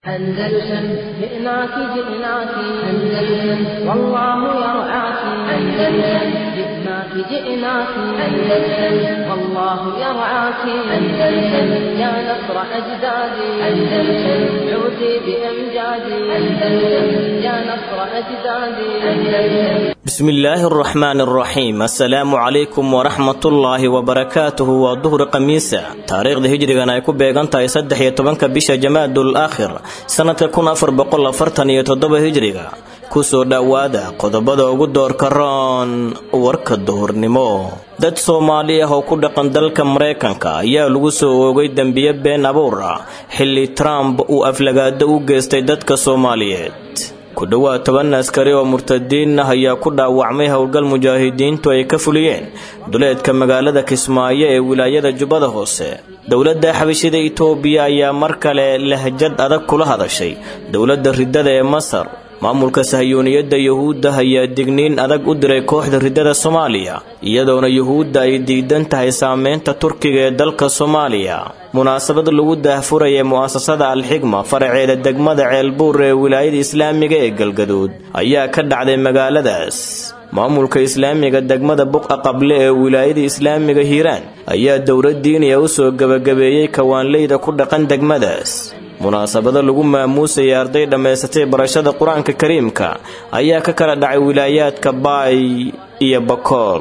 أندلسن جئناك جئناك أندلسن والله يرعاك أندلسن جئناك جئناك أندلسن والله يرعاك أندلسن يا نصر أجدادي أندلسن عودي بأمجادي أندلسن يا نصر أجدادي أندلسن بسم illaahi araxmaan araxiim assalaamu calaykum waraxmatullaahi wabarakaatuhu waa duhur khamiisa taariikhda hijrigan ay ku beegan tahay saddex iyo tobanka bisha jamaadul aakhir sannadka kun afar boqol afartan iyo toddoba hijriga kusoo dhowaada qodobada ugu doorka roon warka duhurnimo dad soomaali ah oo ku dhaqan dalka maraykanka ayaa lagu soo oogay dembiye been abuur ah xilli trump uu aflagaado u geystay dadka soomaaliyeed ku dhowaad toban askari oo murtadiin ah ayaa ku dhaawacmay howlgal mujaahidiintu ay ka fuliyeen duleedka magaalada kismaayo ee wilaayada jubbada hoose dowladda xabashida itoobiya ayaa mar kale lahjad adag kula hadashay dowladda riddada ee masar maamulka sahyuuniyadda yuhuudda ayaa digniin adag u diray kooxda riddada soomaaliya iyadoona yuhuudda ay diidan tahay saameynta turkiga ee dalka soomaaliya munaasabad lagu daahfuraya mu'asasada alxigma faraceeda degmada ceelbuur ee wilaayada islaamiga ee galgaduud ayaa ka dhacday magaaladaas maamulka islaamiga degmada buqa qable ee wilaayada islaamiga hiiraan ayaa dowladdiiniya u soo gebagabeeyey kawaanleyda ku dhaqan degmadaas munaasabado lagu maamuusaya arday dhammaysatay barashada qur-aanka kariimka ayaa ka kala dhacay wilaayaadka baay iyo bakool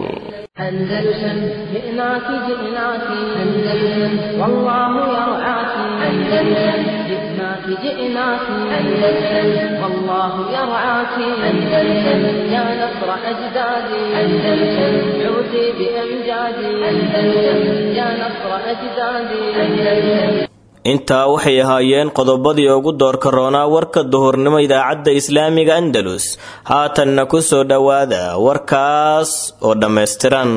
أندلسن جئناك جئناك أندلسن والله يرعاك أندلسن جئناك جئناك أندلسن والله يرعاك أندلسن يا نصر أجدادي أندلسن عودي بأمجادي أندلسن يا نصر أجدادي أندلسن intaa waxay ahaayeen qodobadii ugu doorka roonaa warka duhurnimo idaacadda islaamiga andalus haatanna ku soo dhowaada warkaas oo dhammaystiran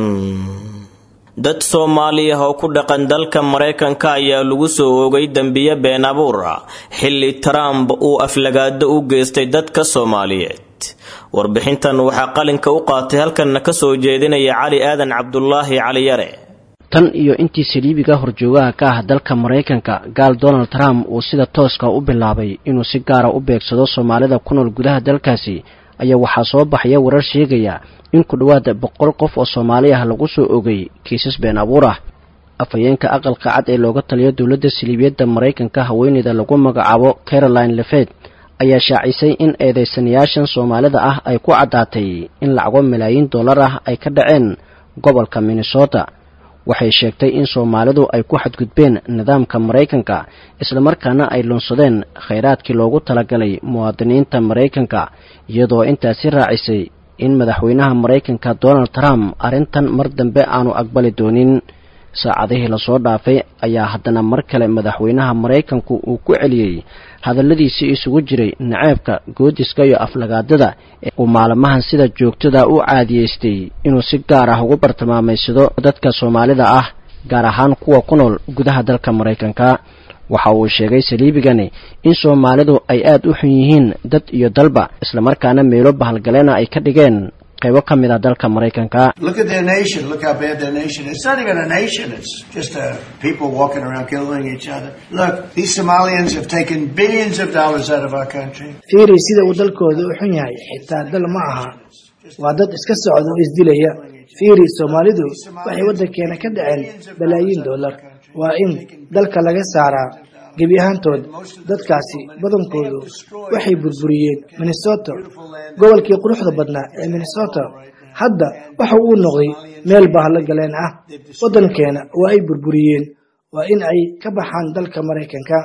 dad soomaali ah oo ku dhaqan dalka maraykanka ayaa lagu soo oogay dembiye been abuur ah xilli trump uu aflagaado u geystay dadka soomaaliyeed warbixintan waxaa qalinka u qaatay halkanna ka soo jeedinaya cali aadan cabdulaahi cali yare tan iyo intii saliibiga horjoogaha ka ah dalka maraykanka gaal donald trump uu sida tooska u bilaabay inuu si gaara u beegsado soomaalida ku nool gudaha dalkaasi ayaa waxaa soo baxaya warar sheegaya in ku dhowaada boqol qof oo soomaali ah lagu soo ogay kiisas been abuur ah afhayeenka aqalka cad ee looga taliyo dowladda saliibiyadda maraykanka haweeneyda lagu magacaabo caroline lefed ayaa shaacisay in eedeysanayaashan soomaalida ah ay ku caddaatay in lacago malaayiin dollar ah ay ka dhaceen gobolka minnesota waxay sheegtay in soomaalidu ay ku xadgudbeen nidaamka maraykanka islamarkaana ay lunsadeen khayraadkii loogu talagalay muwaadiniinta maraykanka iyadoo intaasi raacisay in madaxweynaha maraykanka donald trump arrintan mar dambe aanu aqbali doonin saacadihii lasoo dhaafay ayaa haddana mar kale madaxweynaha maraykanku uu ku celiyey hadalladiisii isugu jiray naceebka goodiska iyo aflagaadada ee uu maalmahan sida joogtada u caadiyeystay inuu si gaar ah ugu bartilmaamaysado dadka soomaalida ah gaar ahaan kuwa ku nool gudaha dalka maraykanka waxa uu sheegay saliibigani in soomaalidu ay aad u xun yihiin dad iyo dalba islamarkaana meelo bahalgaleena ay ka dhigeen qaybo ka mid a dalka maraykanka fiiri sida uu dalkooda u xun yahay xitaa dal ma aha waa dad iska socda oo isdilaya fiiri soomaalidu waxay waddankeena ka dhaceen balaayiin dollar waa in dalka laga saaraa gebi ahaantood dadkaasi badankoodu waxay burburiyeen minnesota gobolkii quruxda badnaa ee minnesota hadda waxa uu noqday meel bahalo galeen ah waddankeena waa ay burburiyeen waa in ay ka baxaan dalka maraykanka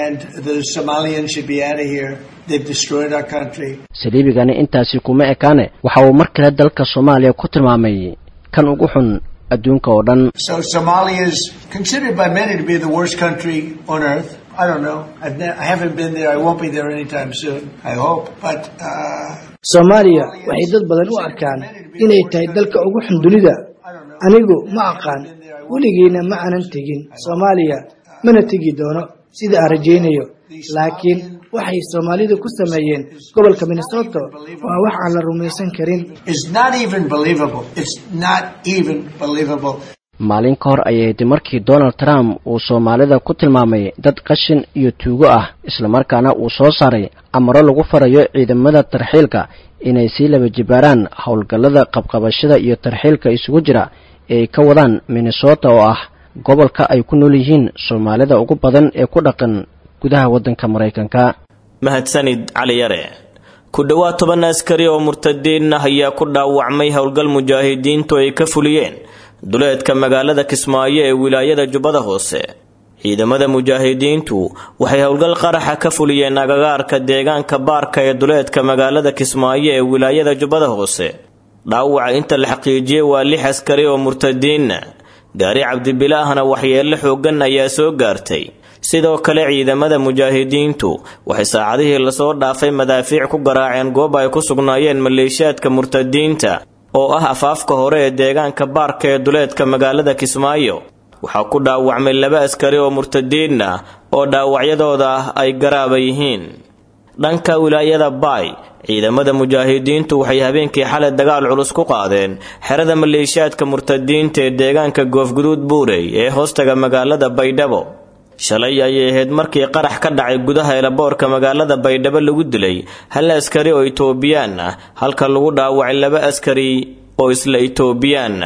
saliibigani intaasi kuma ekaane waxa uu mar kale dalka soomaaliya ku tilmaamay kan ugu xun adduunka oo dhan soomaaliya waxay dad badan u arkaan inay tahay dalka ugu xun dunida anigu ma aqaan weligiina ma aanan tegin soomaaliya mana tegi doono sida aan rajaynayo laakiin waxay soomaalidu ku sameeyeen gobolka minnesota waa wax aan la rumaysan karin maalin ka hor ayayd markii donald trump uu soomaalida ku tilmaamay dad qashin iyo tuugo ah islamarkaana uu soo saaray amaro lagu farayo ciidamada tarxiilka inay sii laba jibaaraan howlgallada qabqabashada iyo tarxiilka isugu jira ee ay ka wadaan minnesota oo ah gobolka ay ku nool yihiin soomaalida ugu badan ee ku dhaqan gudaha waddanka maraykanka mahadsanid cali yare ku dhowaad toban askari oo murtadiin ah ayaa ku dhaawacmay howlgal mujaahidiintu ay ka fuliyeen duleedka magaalada kismaayo ee wilaayada jubbada hoose ciidamada mujaahidiintu waxay howlgal qaraxa ka fuliyeen agagaarka deegaanka baarka ee duleedka magaalada kismaayo ee wilaayada jubbada hoose dhaawaca inta la xaqiijiyey waa lix askari oo murtadiinna gaari cabdibilaahna waxyeello xooggan ayaa soo gaartay sidoo kale ciidamada mujaahidiintu waxay saacadihii lasoo dhaafay madaafiic ku garaaceen goob ay ku sugnaayeen maleeshiyaadka murtadiinta oo ah afaafka hore ee deegaanka baarka ee duleedka magaalada kismaayo waxaa ku dhaawacmay laba askari oo murtadiin ah oo dhaawacyadooda ah ay garaaba yihiin dhanka wilaayada baay ciidamada mujaahidiintu waxay habeenkii xalay dagaal culus ku qaadeen xerada maleeshiyaadka murtadiinta ee deegaanka goofguduud buurey ee hoostaga magaalada baydhabo shalay ayay ahayd markii qarax ka dhacay gudaha elaboorka magaalada baydhabo lagu dilay hal askari oo itoobiyaan ah halka lagu dhaawacay laba askari oo isla itoobiyaan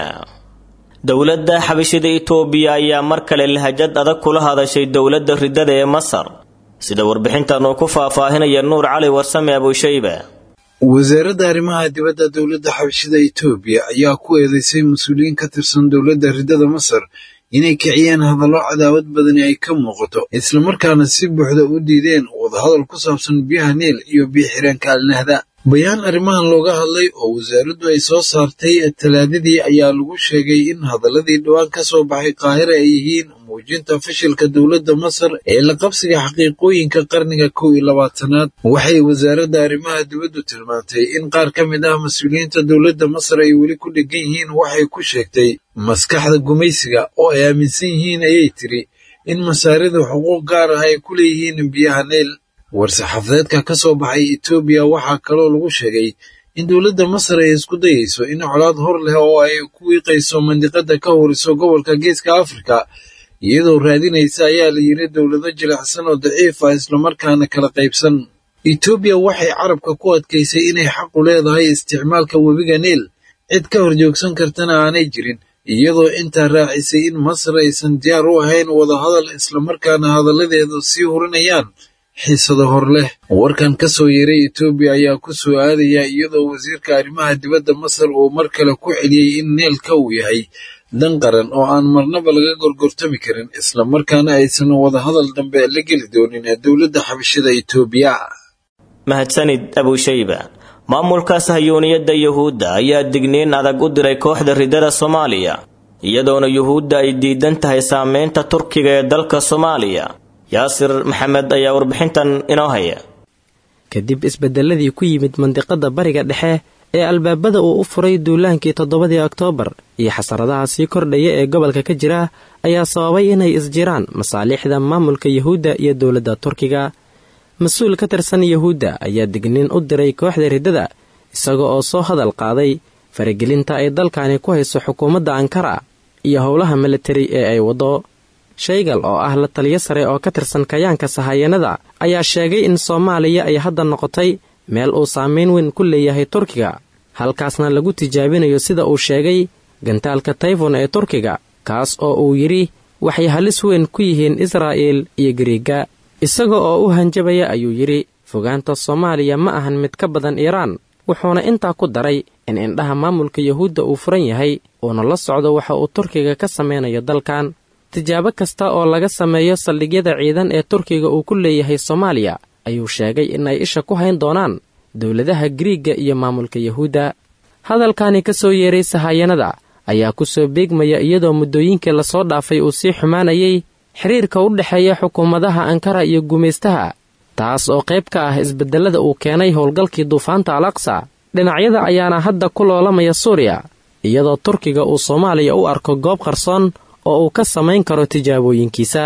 dowladda xabashida itoobiya ayaa mar kale lahajad adag kula hadashay dowladda ridada ee masar sida warbixintan uu ku faahfaahinaya nuur cali warsame abushayba wasaaradda arrimaha dibadda dowladda xabashida itoobiya ayaa ku eedeysay mas-uuliyiin ka tirsan dowladda ridada masar inay kiciyeen hadallo cadaawad badani ay ka muuqato islamarkaana si buuxda u diideen wadahadal ku saabsan biyaha niil iyo biyo-xireenka alnahda bayaan arrimahan looga hadlay oo wasaaraddu ay soo saartay talaadadii ayaa lagu sheegay in hadaladii dhowaan ka soo baxay qaahira ay yihiin muujinta fashilka dowladda masar ee la qabsiga xaqiiqooyinka qarniga kow iyo labaatanaad waxay wasaaradda arrimaha dibaddu tilmaantay in qaar ka mid ah mas-uuliyiinta dowladda masar ay weli ku dhegan yihiin waxay ku sheegtay maskaxda gumaysiga oo ay aaminsan yihiin ayay tiri in masaaridu xuquuq gaar ah ay ku leeyihiin biyaha neyl war-saxaafadeedka ka soo baxay etoobiya waxaa kaloo lagu sheegay in dowladda masar ay isku dayayso in colaad hor leh oo ay ku wiiqayso mandiqada ka horiso gobolka geeska afrika iyadoo raadinaysa ayaa la yiri dowlado jilicsan oo daciif ah islamarkaana kala qaybsan etoobiya waxay carabka ku adkaysay inay xaqu leedahay isticmaalka webiga niil cid ka horjoogsan kartana aanay jirin iyadoo intaa raacisay in masar aysan diyaar u ahayn wadahadal islamarkaana hadalladeedu sii hurinayaan xiisado hor leh warkan ka soo yeeray etoobiya ayaa ku soo aadaya iyadoo wasiirka arrimaha dibadda masar uu mar kale ku celiyey in neelka uu yahay dan qaran oo aan marnaba laga gorgortami karin islamarkaana aysan wadahadal dambe la geli doonin dowladda xabashada etoobiya mahadsanid abushayba maamulka sahyuuniyadda yuhuudda ayaa digniin adag u diray kooxda ridada soomaaliya iyadoona yuhuudda ay diidan tahay saameynta turkiga ee dalka soomaaliya yaasir maxamed ayaa warbixintan inoo haya kadib isbedeladii ku yimid mandiqada bariga dhexe ee albaabada uu u furay duulaankii toddobadii oktoobar iyo xasaradaha sii kordhaya ee gobolka ka jira ayaa sababay inay isjiraan masaalixda maamulka yuhuudda iyo dowladda turkiga mas-uul ka tirsan yuhuudda ayaa digniin u diray kooxda riddada isaga oo soo hadal qaaday faragelinta ay dalkani ku hayso xukuumadda ankara iyo howlaha militari ee ay waddo shaygal oo ah la taliyo sare oo ka tirsan kayaanka sahayanada ayaa sheegay in soomaaliya ay hadda noqotay meel uu saameyn weyn ku leeyahay turkiga halkaasna lagu tijaabinayo sida uu sheegay gantaalka tayfon ee turkiga kaas oo uu yidhi waxay halis weyn ku yihiin israa'il iyo gariiga isaga oo u hanjabaya ayuu yidhi fogaanta soomaaliya ma ahan mid ka badan iiraan wuxuuna intaa ku daray in indhaha maamulka yuhuudda uu furan yahay uuna la socdo waxa uu turkiga ka samaynayo dalkan tijaabo kasta oo laga sameeyo saldhigyada ciidan ee turkiga uu ku leeyahay soomaaliya ayuu sheegay in ay isha ku hayn doonaan dowladaha giriigga iyo maamulka yuhuudda hadalkani ka soo yeeray sahayanada ayaa ku soo beegmaya iyadoo muddooyinkii lasoo dhaafay uu sii xumaanayay xiriirka u dhexeeya xukuumadaha ankara iyo gumaystaha taas oo qayb ka ah isbedelada uu keenay howlgalkii duufaanta al aqsa dhinacyada ayaana hadda ku loolamaya suuriya iyadoo turkiga uu soomaaliya u arko goob qarsoon oo uu ka samayn karo tijaabooyinkiisa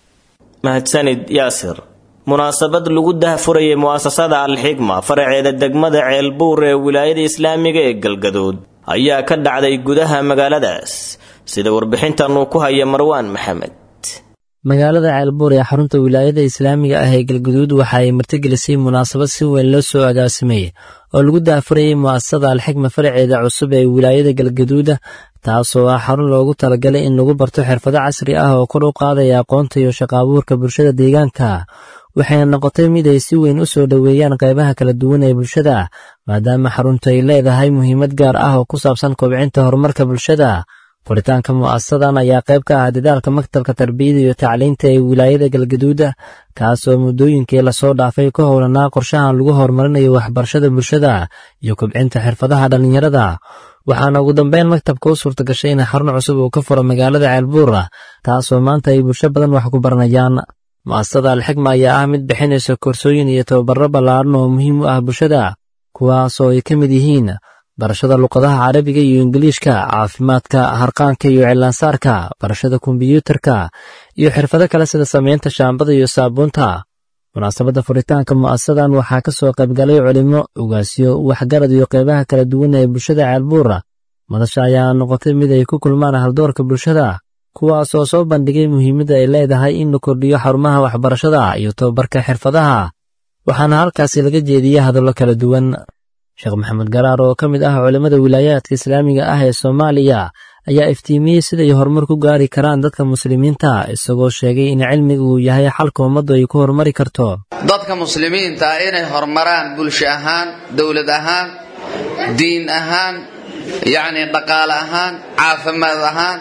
mahadsanid yaasir munaasabad lagu dahfurayay mu'asasada alxigma faraceeda degmada ceelbuur ee wilaayada islaamiga ee galgaduud ayaa ka dhacday gudaha magaaladaas sida warbixintan uu ku haya marwaan maxamed magaalada ceelbuur ee xarunta wilaayada islaamiga ah ee galguduud waxa ay martigelisay munaasabad si weyn loo soo agaasimay oo lagu daafurayay mu'asasada alxikma faraceeda cusub ee wilaayada galgaduuda taasoo ah xarun loogu talagalay in lagu barto xirfado casri ah oo kor u qaadaya aqoonta iyo shaqaabuurka bulshada deegaanka waxayna noqotay mid ay si weyn u soo dhoweeyaan qaybaha kala duwan ee bulshada maadaama xaruntu ay leedahay muhiimad gaar ah oo ku saabsan kobcinta horumarka bulshada furitaanka mu'asasadan ayaa qayb ka ah dadaalka maktabka tarbiyada iyo tacliinta ee wilaayada galgaduuda kaasoo muddooyinkii lasoo dhaafay ku howlanaa qorshahan lagu horumarinayo waxbarashada bulshada iyo kobcinta xirfadaha dhallinyarada waxaana ugu dambeyn maktabka u suurta gashay in xarun cusub uu ka furo magaalada ceelbuura taasoo maanta ay bulsho badan wax ku baranayaan mu'asasada alxikma ayaa ah mid bixinaysa koorsooyin iyo tababaro ballaaran oo muhiim u ah bulshada kuwaasoo ay ka mid yihiin barashada luqadaha carabiga iyo ingiliishka caafimaadka harqaanka iyo cilaansaarka barashada kombiyuutarka iyo xirfado kale sida samaynta shaambada iyo saabuunta munaasabadda furitaanka mu'asasadan waxaa ka soo qaybgalay culimo ugaasyo waxgarad iyo qaybaha kala duwan ee bulshada ceelbuura madasha ayaa noqotay mid ay ku kulmaan haldoorka bulshada kuwaas oo soo bandhigay muhiimadda ay leedahay in la kordhiyo xarumaha waxbarashada iyo tababarka xirfadaha waxaana halkaasi laga jeediyey hadallo kala duwan sheekh maxamed garaar oo ka mid ah culimmada wilaayaadka islaamiga ah ee soomaaliya ayaa iftiimiyey siday horumar ku gaari karaan dadka muslimiinta isagoo sheegay in cilmiga uu yahay xalka ummaddu ay ku horumari karto dadka muslimiinta ah inay horumaraan bulsho ahaan dowlad ahaan diin ahaan yacni dhaqaale ahaan caafimaad ahaan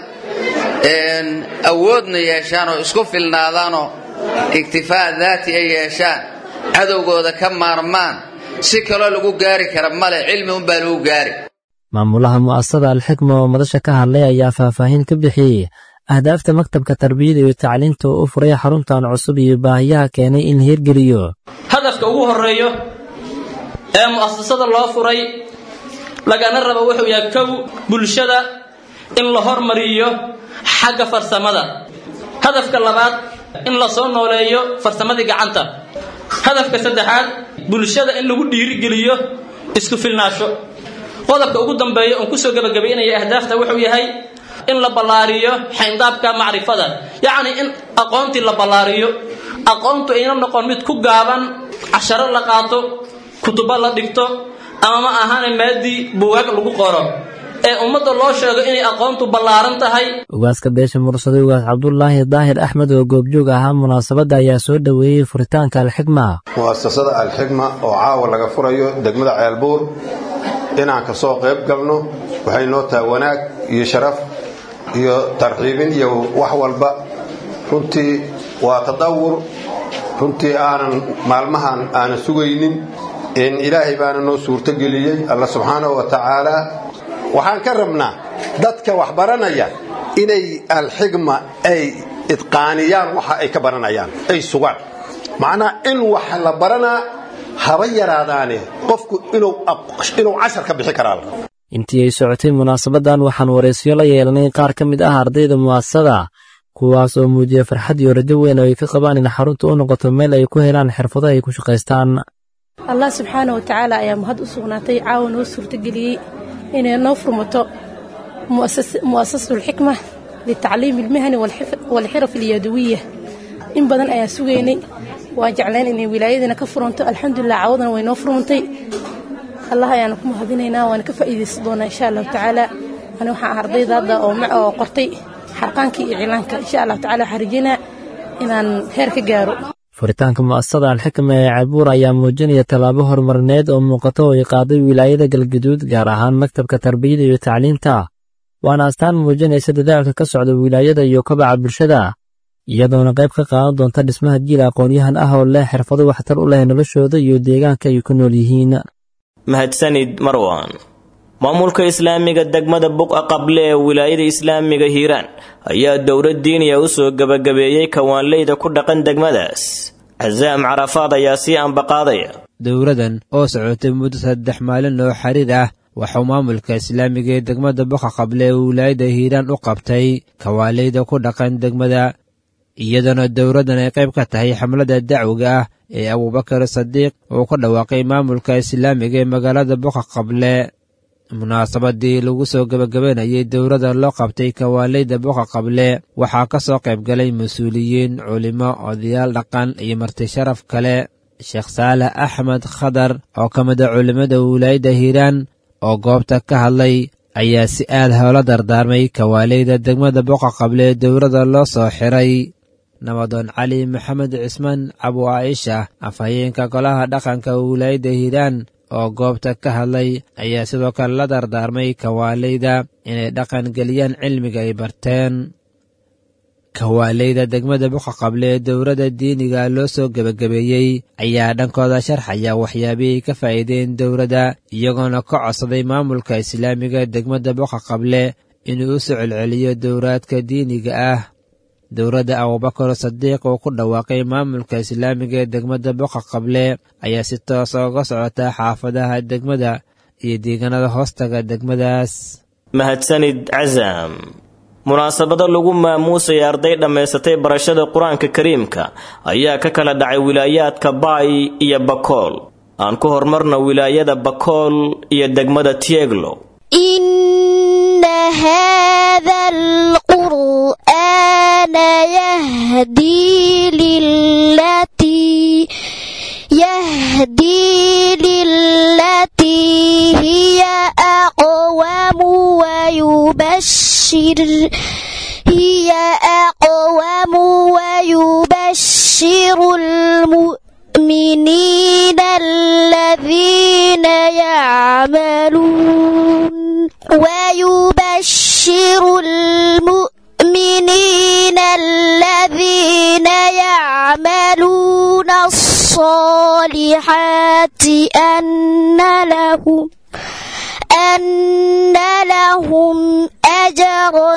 awoodna yeeshaan oo isku filnaadaanoo iktifaa daati ay yeeshaan cadowgooda ka maarmaan si kaloo lagu gaari kara male cilmi unbaa lagu gaari maamulaha mu'asasada alxikma oo madasha ka hadlay ayaa faahfaahin ka bixiyey ahdaafta maktabka tarbiyada iyo tacliinta oo u furay xaruntan cusub iyo baahiyaha keenay in la hirgeliyo hadafka ugu horeeyo ee mu'asasada loo furay lagana rabo wuxuu yahay kow bulshada in la hormariyo xagga farsamada hadafka labaad in la soo nooleeyo farsamadii gacanta hadafka saddexaad bulshada in lagu dhiirigeliyo isku filnaasho qodobka ugu dambeeya oon kusoo gebagabaynaya ahdaafta wuxuu yahay in la ballaariyo xayndaabka macrifada yacni in aqoontii la ballaariyo aqoontu ayna noqon mid ku gaaban casharo la qaato kutubo la dhigto ama ma ahaana maadii buugaag lagu qoro ee ummadda loo sheego inay aqoontu ballaaran tahay ugaaska beesha mursaday ugaas cabdulaahi daahir axmed oo goobjoog ahaa munaasabadda ayaa soo dhoweeyey furitaanka alxikma mu'asasada alxikma oo caawa laga furayo degmada ceelbuur inaan ka soo qayb galno waxay noo tahay wanaag iyo sharaf iyo tarxiibin iyo wax walba runtii waa tadawur runtii aanan maalmahan aanan sugaynin in ilaahay baana noo suurtogeliyey alla subxaanahu wa tacaala waxaan ka rabnaa dadka wax baranaya inay alxigma ay idqaaniyaan waxa ay ka baranayaan ay sugaan macnaa in wax la baranaa haba yaraadaane qofku inuu cashar ka bixi karaa intii ay socotay munaasabaddan waxaan wareysyo la yeelanay qaar ka mid ah ardayda mu'asasada kuwaas oo muujiyay farxad iyo rajo weyn oo ay ka qabaan in xaruntu u noqoto meel ay ku helaan xirfado ay ku shaqaystaan allah subxaana wa tacaala ayaa mahad u sugnaatay caawa noo suurtageliyey inay noo furmato mu'asasatu alxikma litacliimi almihani waalxiraf alyaduwiya in badan ayaan sugaynay waan jeclayn inay wilaayadiina ka furanto alxamdulilah caawadana way noo furmantay allah ayaana ku mahadinaynaa waana ka faa'iidaysan doonaa insha allahu tacaala ani waxaan ah ardayda hadda oo qortay xarqaankii iyo cilaanka insha allahu tacala waxaan rajaynaa inaan heer ka gaaro furitaanka mu'asasada alxikma ee cabuur ayaa muujinaya tallaabo horumarineed oo muuqata oo ay qaaday wilaayada galgaduud gaar ahaan maktabka tarbiyada iyo tacliinta waana astaan muujinaysa dadaalka ka socda wilaayada iyo kobaca bulshada iyadoona qayb ka qaadan doonta dhismaha jiil aqoon-yahan ah oo leh xirfado waxtar u leh noloshooda iyo deegaanka ay ku nool yihiin mahadsanid marwan maamulka islaamiga degmada buqa qable ee wilaayada islaamiga hiiraan ayaa dowlad diiniya u soo gebagabeeyey kawaanleyda ku dhaqan degmadaas casaam carafaad ayaa sii ambaqaadaya dowladan oo socotay muddo saddex maalin oo xiriir ah waxuu maamulka islaamiga ee degmada buqa qable ee wilaayada hiiraan u qabtay kawaaleyda ku dhaqan degmada iyadoona dowladdan ay qayb ka tahay xamlada dacwiga ah ee abuubakar sadiiq uu ka dhawaaqay maamulka islaamiga ee magaalada buqa qable munaasabadii lagu soo gebagabanayay dowladda loo qabtay kawaaleyda boqa qable waxaa ka soo qayb galay mas-uuliyiin culimo odayaal dhaqan iyo marti sharaf kale sheekh saalax axmed khadar oo ka mid a culimmada wilaayadda hiiraan oo goobta ka hadlay ayaa si aad hoola dardaarmay kawaaleyda degmada boqa qable dowladda loo soo xiray nabadoon cali maxamed cismaan cabu caaisha afhayeenka golaha dhaqanka wilaayadda hiiraan oo goobta ka hadlay ayaa sidoo kale la dardaarmay kawaaleyda inay dhaqan geliyaan cilmiga ay barteen kawaaleyda degmada boqa qable ee dowladda diiniga loo soo gebagabeeyey ayaa dhankooda sharxaya waxyaabihii ka faa'iideen dowladda iyagoona ka codsaday maamulka islaamiga degmada boqa qable inuu u soo celceliyo dowraadka diiniga ah dowladda abubakar sadiiq oo ku dhawaaqay maamulka islaamiga ee degmada boqa qable ayaa si toosa uga socota xaafadaha degmada iyo deegaanada hoostaga degmadaas mahadsanid casam munaasabado lagu maamuusaya arday dhammaysatay barashada qur-aanka kariimka ayaa ka kala dhacay wilaayaadka baay iyo bakool aan ku horumarna wilaayada bakool iyo degmada tieglo إن هذا القرآن يهدي للتي يهدي للتي هي أقوم ويبشر هي أقوم ويبشر المؤمنين الذين يعملون ويبشر المؤمنين الذين يعملون الصالحات أن لهم أن لهم أجرا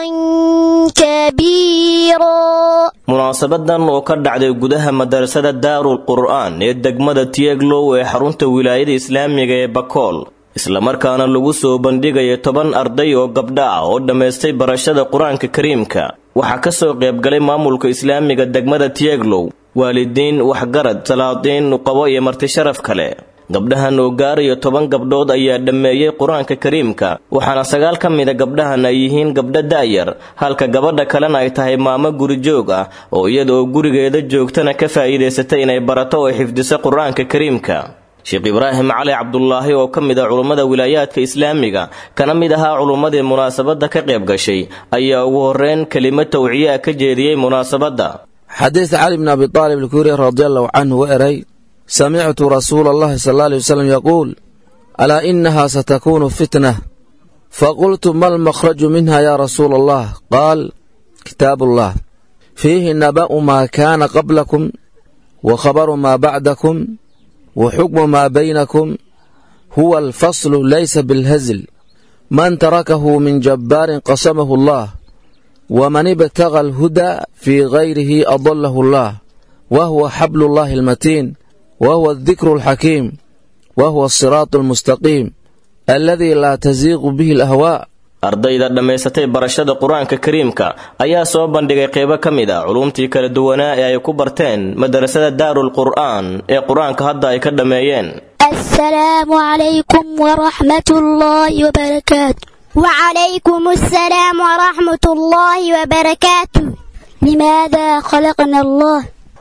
كبيرا munaasabadan oo ka dhacday gudaha madarasada daarul qur'aan ee degmada tieglow ee xarunta wilaayada islaamiga ee bakool islamarkaana lagu soo bandhigaya toban arday oo gabdha ah oo dhammaystay barashada qur-aanka kariimka waxaa ka soo qaybgalay maamulka islaamiga degmada tieglow waalidiin waxgarad salaadiin nuqabo iyo martisharaf kale gabdhahan oo gaarayo toban gabdhood ayaa dhammeeyey qur-aanka kariimka waxaana sagaal ka mida gabdhahan ay yihiin gabdho da'yar halka gabadha kalena ay tahay maamo gurijoog ah oo iyada oo gurigeeda joogtana ka faa'iidaysatay inay barato oo xifdiso qur-aanka kariimka sheekh ibraahim cali cabdulaahi oo ka mid ah culummada wilaayaadka islaamiga kana mid ahaa culummadii munaasabadda ka qayb gashay ayaa ugu horreyn kelimo tawciye ah ka jeediyey munaasabadda xadiis cali bn abi aalib alkuuri radi allahu canhu wa eray samictu rasuula allahi sal alla alay wasalam yaquul alaa inaha satakunu fitnah faqultu ma almakhraju minha ya rasuula allah qaal kitaabu allah fiihi naba'u maa kaana qablakum wa khabaru maa bacdakum wa xukmu maa baynakum huwa alfaslu laysa bilhazl man tarakahu min jabbaarin qasamahu allah waman ibtaga alhuda fii gayrihi adalahu allah wa huwa xablu llahi almatiin وهو الذكر الحكيم وهو الصراط المستقيم الذي لا تزيغ به الأهواء ardayda dhammaysatay barashada qur-aanka kariimka ayaa soo bandhigay qeybo ka mid a culumtii kala duwanaa ee ay ku barteen madarasada daarul qur'aan ee qur-aanka hadda ay ka dhammeeyeen السلام عليكم ورحمة الله وبركاته وعليكم السلام ورحمة الله وبركاته لماذا خلقنا الله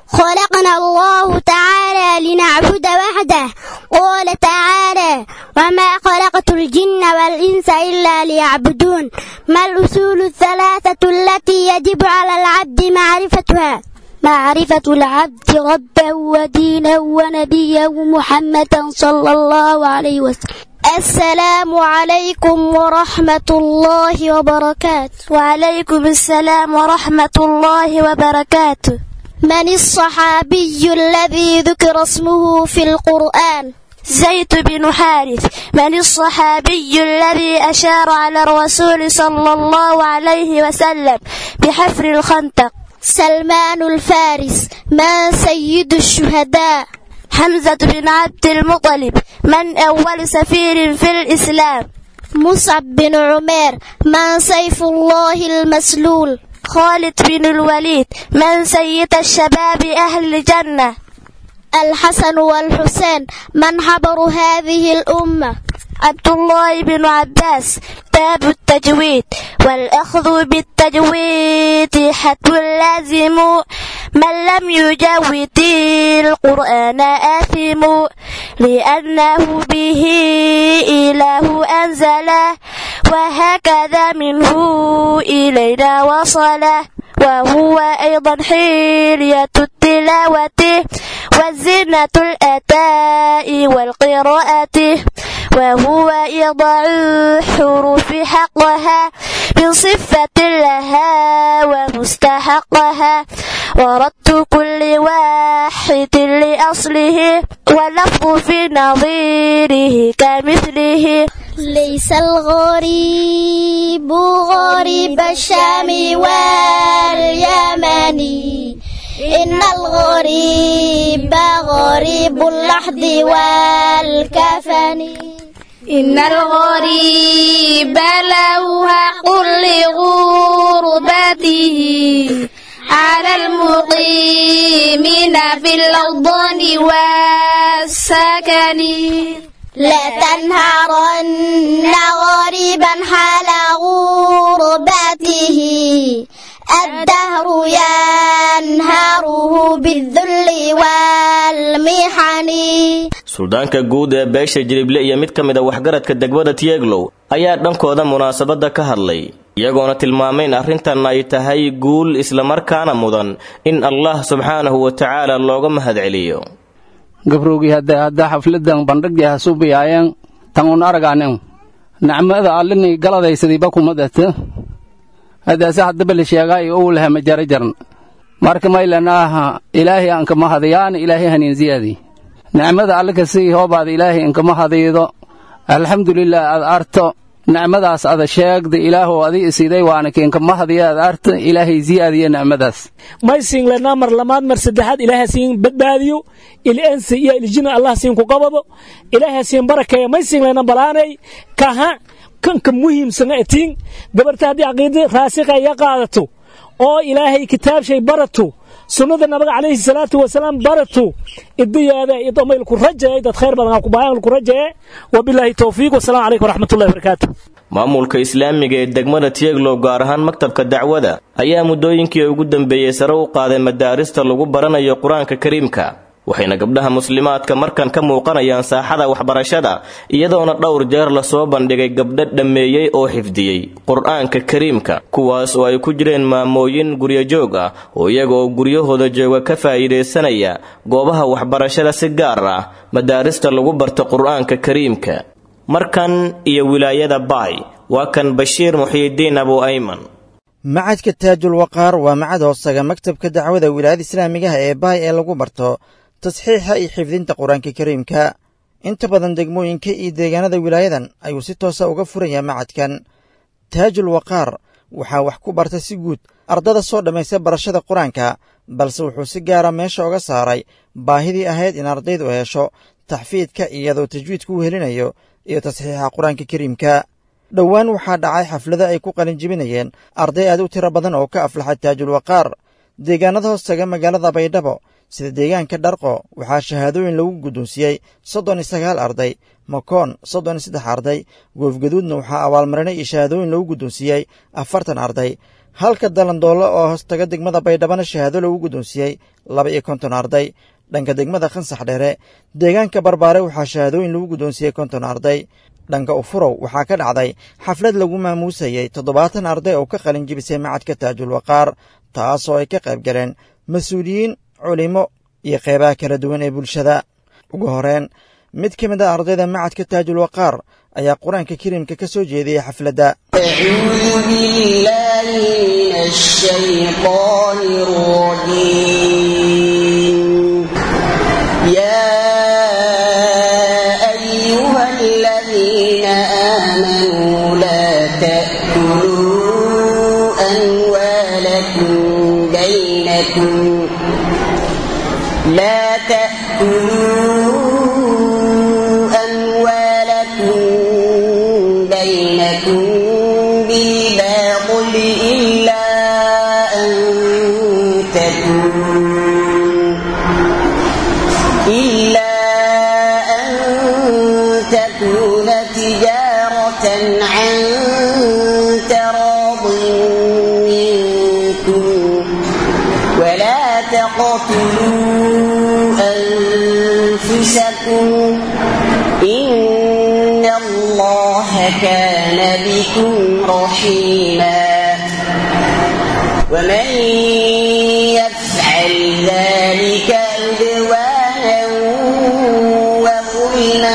خلقنا الله تعالى لنعبد وحده قال تعالى وما خلقت الجن والإنس إلا ليعبدون ما الأصول الثلاثة التي يجب على العبد معرفتها معرفة العبد ربه ودينه ونبيه محمدا صلى الله عليه وسلم السلام عليكم ورحمة الله وبركاته وعليكم السلام ورحمة الله وبركاته من الصحابي الذي ذكر اسمه في القرآن زيد بن حارث من الصحابي الذي أشار على الرسول صلى الله عليه وسلم بحفر الخندق سلمان الفارس من سيد الشهداء حمزة بن عبد المطلب من أول سفير في الإسلام مصعب بن عمير من سيف الله المسلول خالد بن الوليد من سيد الشباب أهل الجنة الحسن والحسين من حبر هذه الأمة عبد الله بن عباس باب التجويد والأخذ بالتجويد حتم لازم من لم يجود القرآن آثم لأنه به إله أنزله وهكذا منه إلينا وصله وهو أيضا حلية التلاوة والزنة الأداء والقراءة وهو إضاع الحروف حقها من صفة لها ومستحقها ورد كل واحد لأصله واللفظ في نظيره كمثله ليس الغريب غريب الشام واليمن إن الغريب غريب اللحد والكفن إن الغريب له حق لغربته على المقيمين في الأوطان والسكن لا تنهرن غريبا حال غربته الدهر ينهره بالذل والمحن suldaanka guud ee beesha jilible iyo mid ka mid a waxgaradka degmada tieglow ayaa dhankooda munaasabadda ka hadlay iyagoona tilmaamay in arrintan ay tahay guul islamarkaana mudan in allah subxaanahu wa tacaala looga mahadceliyo gabrowgii hadda hadda xafladan bandhigii hasuubiyaayeen tan un aragaanen nacmada allini galadaysadii bakumadata hadaase haddaba la sheegaay ou laha majara jarn marka maylanaaha ilaahay ankama hadayaan ilaahay hanin ziyaadi nicmada allika sii hoobaad ilaahay inkama hadiido alxamdulilah aad arto nicmadaas ada sheegda ilaahow adi isiday waana kiinkama hadiya aad arta ilaahay ziyaadiya nicmadaas may siinlanaa mar lamaad mar saddexaad ilaaha siin badbaadiyo ilensi iyo iljina allah siin ku qabado ilaaha siin barakeeya may siinlana balaanay kaha kanka muhiimsana etiin gabarta haddii caqiida raasiqa iya qaadato oo ilaahay kitaabshay barato sunnada nabiga calayhi salaatu wasalaam barato idiyaada idomaylku rajaye dad khayr badan kubaanku rajaye wabilaahi towfiiq wasalaamu calaykum waraxmatullahi wabarakaatu maamulka islaamiga ee degmada tieglow gaar ahaan maktabka dacwada ayaa muddooyinkii ugu dambeeyey sare u qaaday madaarista lagu baranayo qur-aanka kariimka waxayna gabdhaha muslimaadka markan ka muuqanayaan saaxada waxbarashada iyadoona dhowr jeer lasoo bandhigay gabdho dhammeeyey oo xifdiyey qur-aanka kariimka kuwaas oo ay ku jireen maamooyin guryojoog ah oo iyaga oo guryahooda jooga ka faa'iidaysanaya goobaha waxbarashada si gaar ah madaarista lagu barto qur-aanka kariimka markan iyo wilaayada baay waa kan bashiir muxiidiin abu ayman macadka taajul waqaar waa macad hoosaga maktabka dacwada wilaayada islaamigaha ee baay ee lagu barto tasxiixa iyo xifdinta qur-aanka kariimka inta badan degmooyinka iyo deegaanada wilaayadan ayuu si toosa uga furayaa macadkan taajul waqaar waxaa wax ku barta si guud ardada soo dhammaysta barashada qur-aanka balse wuxuu si gaara meesha uga saaray baahidii ahayd in ardaydu hesho taxfiidka iyadoo tajwiidku u helinayo iyo tasxiixa qur-aanka kariimka dhowaan waxaa dhacay xaflado ay ku qalinjibinayeen arday aad u tiro badan oo ka aflaxa taajul waqaar deegaanada hoostaga magaalada baydhabo sida deegaanka dharqo waxaa shahaadooyin lagu guddoonsiiyey soddon iyo sagaal arday makoon soddon iyo saddex arday goofgaduudna waxaa abaalmarinay iyo shahaadooyin lagu guddoonsiiyey afartan arday halka dalandoollo oo hoostaga degmada baydhabana shahaado lagu guddoonsiiyey laba iyo konton arday dhanka degmada khansax dheere deegaanka barbaare waxaa shahaadooyin lagu guddoonsiiyey konton arday dhanka ufurow waxaa ka dhacday xaflad lagu maamuusayey toddobaatan arday oo ka qalin jibisay macadka taajul waqaar taasoo ay ka qayb galeen mas-uuliyiin culimo iyo qeybaha kala duwan ee bulshada ugu horeen mid ka mid a ardayda macadka taajul waqaar ayaa qur-aanka kariimka ka soo jeediyey xafladda لا تأكلوا أموالكم بينكم بالباطل إلا أن تكون لكم إن الله كان بكم رحيما ومن يفعل ذلك عدوانا وظلما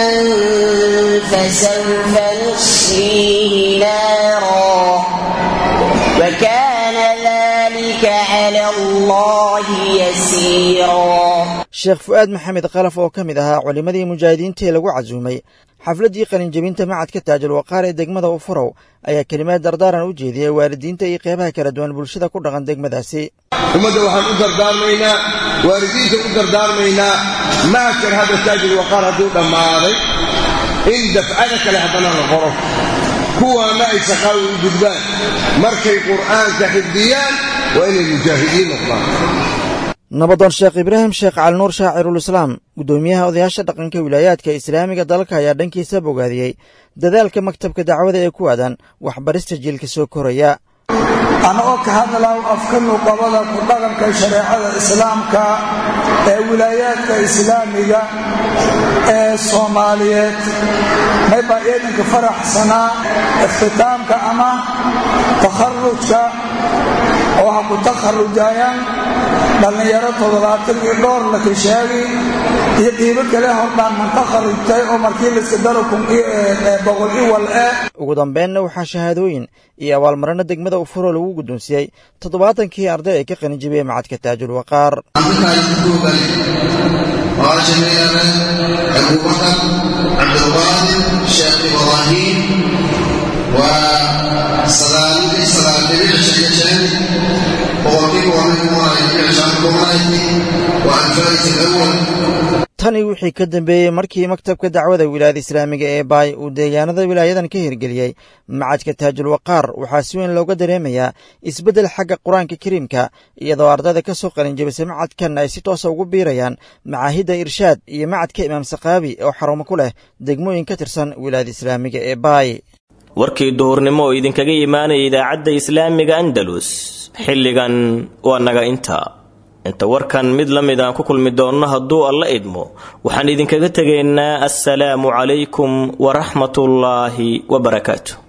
فسوف نصليه نارا وكان ذلك على الله يسيرا sheekh fu'aad maxamed kalaf oo ka mid ahaa culimmadii mujaahidiinta ee lagu casuumay xafladdii qalinjebinta macadka taajul waqaar ee degmada ufurow ayaa kelimaad dardaaran u jeediyey waalidiinta iyo qeybaha kala duwan bulshada ku dhaqan degmadaasi ummadda waxaan u dardaarmaynaa waalidiinta u dardaarmaynaa macadkan hadda taajul waqaar hadduu dhammaaday in dafcada kale haddana la qoro kuwaana ay shaqaawi u gudbaan markay qur'aanka xifdiyaan waa inay mujaahidiin noqdaan nabadoon sheekh ibraahim sheekh calinuur shaacirulislaam guddoomiyaha odayaasha dhaqanka wilaayaadka islaamiga dalka ayaa dhankiisa bogaadiyey dadaalka maktabka dacwada ee ku aadan waxbarista jiilka soo koraya anagoo ka hadlaw afka nuqabada ku dhaqanka shareecada islaamka ee wilaayaadka islaamiga ee soomaaliyeed maybaa eedanka faraxsanaa ikhtitaamka ama takharujka oo ha ku takharujayaan dhallinyaro toddobaatan iyo dhowr la kashaagi iyo qiibo kale hordhaan man takharujtay oo markii layska daro kun boqol iwal eh ugu dambeenna waxaa shahaadooyin iyo abaalmarino degmada ufuro lagu guddoonsiiyey toddobaatankii arday ee ka qalinjibiyey macadka taajul waqaar abubakar cabdulqaadir sheekh ibraahim waa sagaalidii sagaaldibic shayasheen boqolkiiba waamikumaaykumaayki waa alfaaris alawal tani wixii ka dambeeyey markii maktabka dacwada wilaayada islaamiga ee baay uu deegaanada wilaayadan ka hirgeliyey macadka taajul waqaar waxaa si weyn looga dareemayaa isbeddel xagga qur-aanka kariimka iyadoo ardayda ka soo qalinjabisay macadkan ay si toosa ugu biirayaan macaahidda irshaad iyo macadka imaam sakaabi oo xarumo ku leh degmooyin ka tirsan wilaayada islaamiga ee baay warkii duhurnimo oo idinkaga imaanaya idaacadda islaamiga andalus xilligan waa naga inta inta warkan mid la mid aan ku kulmi doonno hadduu alla idmo waxaan idinkaga tegaynaa assalaamu calaykum waraxmatullaahi wabarakaatu